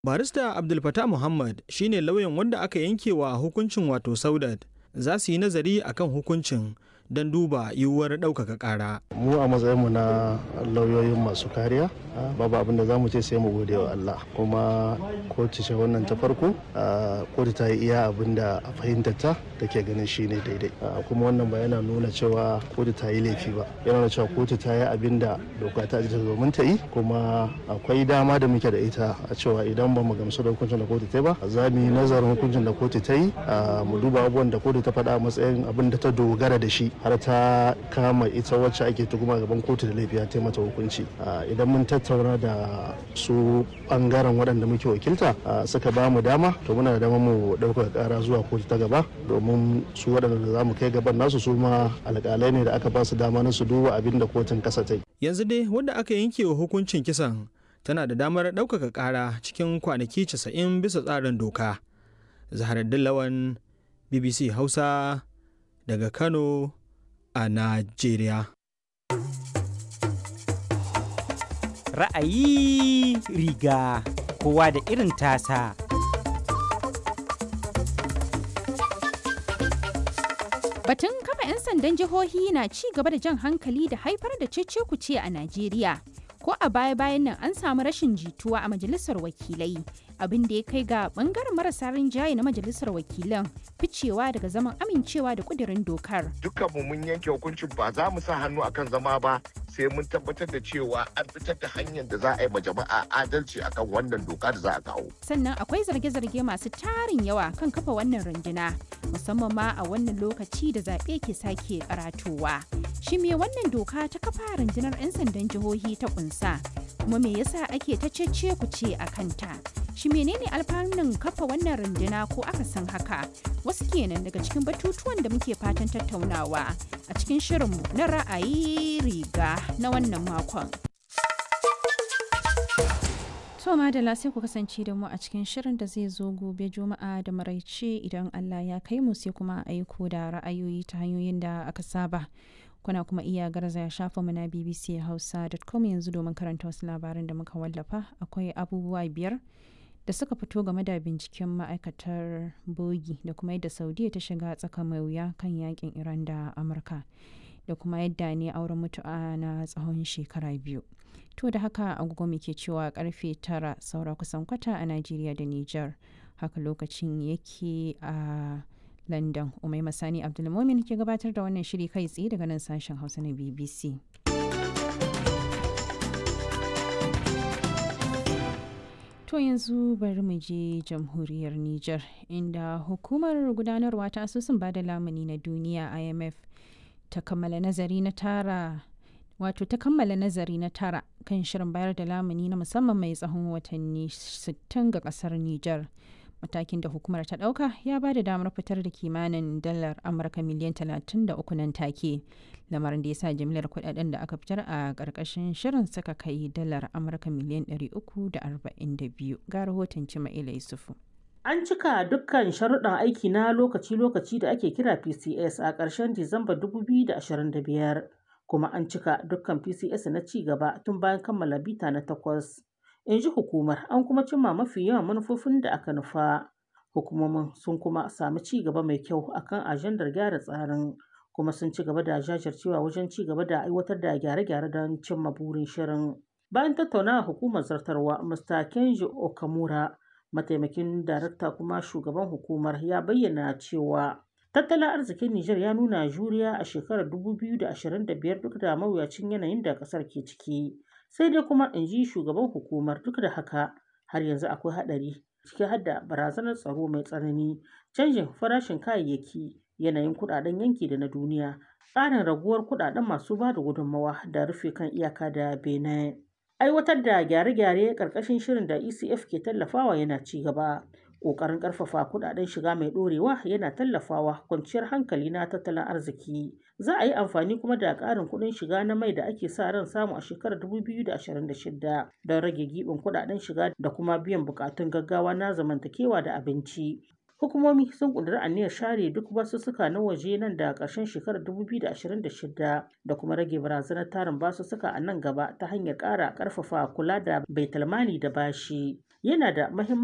barista abdul fatah muhammad shine lauyan wanda aka yanke wa hukuncin wato saudat za su yi nazari akan hukuncin don duba yiwuwar ɗaukaka ƙara. mu a matsayinmu na lauyoyin masu kariya babu abin da za mu ce sai mu gode wa Allah kuma kotu ce wannan ta farko kotu ta yi iya abin da a fahimtar ta take ganin shi ne daidai kuma wannan ba yana nuna cewa kotu ta yi laifi ba yana nuna cewa kotu ta yi abin da doka ta ajiye domin ta yi kuma akwai dama da muke da ita a cewa idan ba mu gamsu da hukuncin da kotu ta yi ba za mu yi nazarin hukuncin da kotu ta yi mu duba abubuwan da kotu ta faɗa a matsayin abin da ta dogara da shi har ta kama ita wacce ake tuhuma gaban kotu da laifi ta mata hukunci idan mun tattauna da su bangaren waɗanda muke wakilta suka ba mu dama to muna da dama mu ɗaukar ƙara zuwa kotu ta gaba domin su waɗanda za mu kai gaban nasu su ma alƙalai ne da aka ba su dama na su duba abin da kotun ƙasa ta yi. yanzu dai wanda aka yanke wa hukuncin kisan tana da damar ɗaukaka ƙara cikin kwanaki 90 bisa tsarin doka zaharar dillawan bbc hausa daga kano a Najeriya. Ra'ayi riga kowa da irin tasa. Batun kafa 'yan sandan jihohi na ci gaba da jan hankali da haifar da cece-kuce a Najeriya. Ko a baya-bayan nan an samu rashin jituwa a majalisar wakilai, abin da ya kai ga bangaren marasa rinjaye na majalisar wakilan ficewa daga zaman amincewa da kudirin dokar. Dukkanmu mun yanke hukuncin ba za mu sa hannu akan zama ba sai mun tabbatar da cewa an fitar da hanyar da za a yi ma jama'a adalci akan wannan doka da za a kawo. Sannan akwai zarge-zarge masu tarin yawa kan kafa wannan runduna, musamman ma a wannan lokaci da zaɓe ke sake karatowa. Shi me wannan doka ta kafa rundunar 'yan sandan jihohi ta kunsa? Kuma me yasa ake ta cece ku ce a kanta? Shi menene alfanun kafa wannan runduna ko aka san haka? Wasu kenan daga cikin batutuwan da muke fatan tattaunawa a cikin shirinmu na ra'ayi riga na wannan makon. To madalla sai ku kasance da mu a cikin shirin da zai zo gobe juma'a da maraice idan Allah ya kai mu sai kuma aiko da ra'ayoyi ta hanyoyin da aka saba. Kuna kuma iya garzaya shafa mu na bbchausa.com yanzu domin karanta wasu labaran da muka wallafa akwai abubuwa biyar da suka fito game da binciken ma'aikatar bogi da kuma yadda saudiya ta shiga tsaka mai wuya kan yakin iran da amurka da kuma yadda ne auren mutu'a na tsawon shekara biyu to da haka agogo muke cewa karfe tara saura kusan kwata a najeriya da niger haka lokacin yake a london umai masani abdulmomin ke gabatar da wannan shiri kai tsaye daga nan sashen hausa na bbc To yanzu bari mu je jamhuriyar Nijar inda hukumar gudanarwa ta asusun bada lamuni na duniya IMF ta kammala nazari na tara wato ta kammala nazari na tara kan shirin bayar da lamuni na musamman mai tsawon watanni 60 ga kasar Nijar. Matakin da hukumar ta ɗauka ya ba da damar fitar da kimanin dalar Amurka miliyan 33 nan take. Lamarin da ya sa jimlar kudaden da aka fitar a ƙarƙashin shirin suka kai dalar Amurka miliyan 342 ga rahoton Cima'ila Yusufu. An cika dukkan sharuɗan aiki na lokaci-lokaci da ake kira PCS a ƙarshen Disamba 2025, kuma an cika dukkan PCS na ci gaba tun bayan kammala bita na takwas. In ji hukumar, an kuma cimma mafi yawan manufofin da aka nufa. Hukumomin sun kuma sami ci gaba mai kyau akan ajandar gyara tsarin, kuma sun ci gaba da jajircewa wajen ci gaba da aiwatar da gyare-gyare don cimma burin shirin. Bayan tattaunawa hukumar zartarwa, Mr. Kenji Okamura, mataimakin darakta kuma shugaban hukumar ya bayyana cewa tattalin arzikin Nijar ya nuna juriya a shekarar 2025 duk da mawuyacin yanayin da ƙasar ke ciki. Sai dai kuma in ji shugaban hukumar duk da haka har yanzu akwai haɗari ciki har da barazanar tsaro mai tsanani, canjin farashin kayayyaki, yanayin kuɗaɗen yanki da na duniya, tsarin raguwar kuɗaɗen masu ba da gudunmawa da rufe kan iyaka da Benin. Aiwatar da gyare-gyare ƙarƙashin shirin da ECF ke tallafawa yana ci gaba. Ƙoƙarin ƙarfafa kuɗaɗen shiga mai ɗorewa yana tallafawa kwanciyar hankali na tattalin arziki. Za a yi amfani kuma da ƙarin kuɗin shiga na mai da ake sa ran samu a shekarar 2026 don rage giɓin kuɗaɗen shiga da kuma biyan buƙatun gaggawa na zamantakewa da abinci. Hukumomi sun ƙudiri aniyar share duk basussuka na waje nan da ƙarshen shekarar 2026 da kuma rage barazanar tarin basussuka a nan gaba ta hanyar ƙara ƙarfafa kula da baitulmali da bashi. yana da mahimmanci